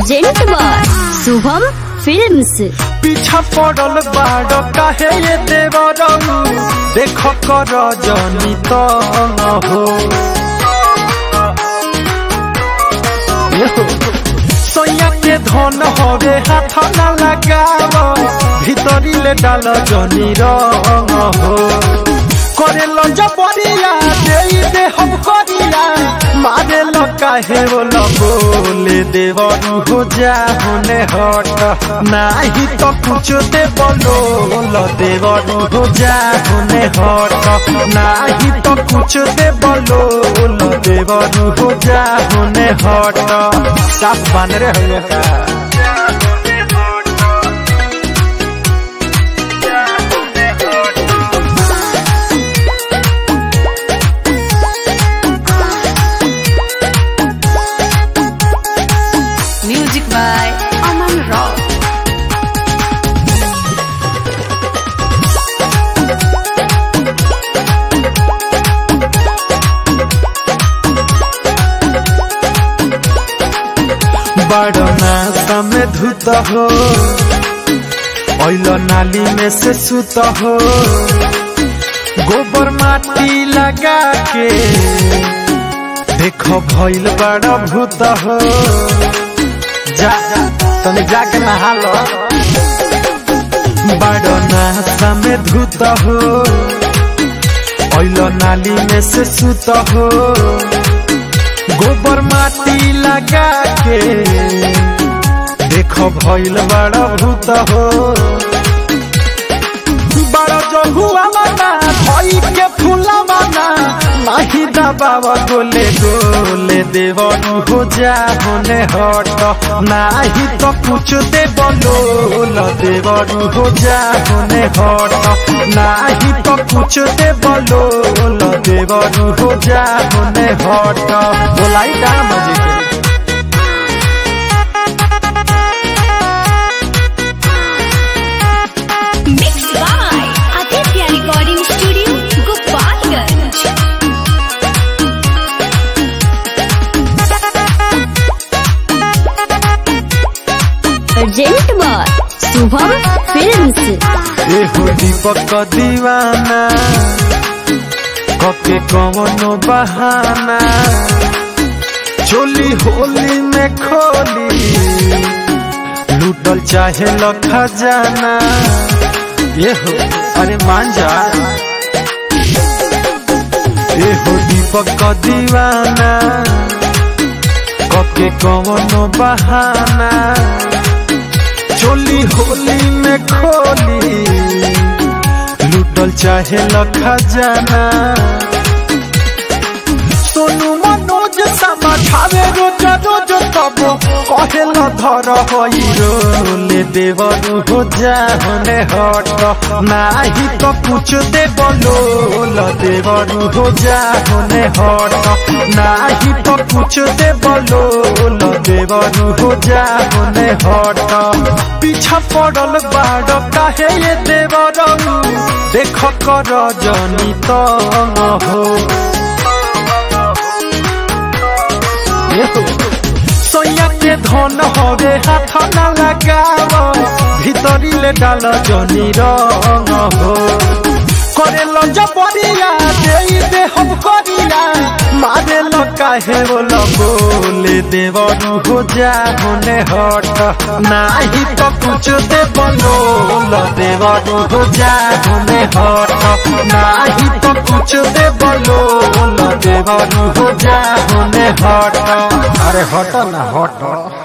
Present by Shubham films पीछा पड़ल बाड़ काहे ये देवरऊ देख कर जनी तो हो सोया के धन हवे हाथ न लगाव भीतरी ले डाल जनी रंग हो करे लो जबरिया दे दे हम करिया मारे लो काहे वो बोले देवरू हो जा होने हट नाही तो कुछ दे बोलो लो देवरू हो जा होने हट नाही तो कुछ दे बोलो लो देवरू हो जा होने हट साफ बन रहे हो का Music by Aman Rao. बड़ना समय धुत हो ओइलो नाली में से सुत हो गोबर माटी लगा के देखो भइल बड़ा भूत हो जा तने जाके नहा लो बड़ना समय धुत हो ओइलो नाली में से सुत हो गोबर माटी लगा के देखो भइल बड़ा भूत हो बड़ा जो हुआ माना भई के फूला माना नाही दबावा गोले गोले देवनु हो जा होने हट नाही तो कुछ दे बोलो देवनु हो जा होने हट नाही तो कुछ दे बोलो देवनु हो जा होने हट बोलाई का मजे के mix by Aditya recording studio Gopalganj present by Shubham films एहो दीपक दीवाना कके कवनो बहाना चोली होली में खोली लूटल चाहे ल खजाना एहो अरे मान जा एहो दीपक दीवाना कके कवनो बहाना चोली होली में खोली लूटल चाहे लखा जाना सोनू मनोज समा खावे रोज रोज तब कहे ल धर होई रोले देवनु हो जा होने हट नाही तो कुछ दे बोलो ल देवनु हो जा होने हट नाही तो कुछ दे बोलो ल देवनु हो जा होने हट पीछा पड़ल बाड़ काहे ये देवरऊ देख कर जनी तो हो सोया के धन हवे हाथ न लगाव भीतरी ले डाल जनी रंग हो करे ल जबरिया दे दे हम करिया मारे ल काहे बोल बोले देवरू हो जा होने हट नाही तो कुछ दे बोलो ल देवरू हो जा होने हट नाही तो कुछ दे बोलो ल देवरू हो जा होने हट अरे हट ना हट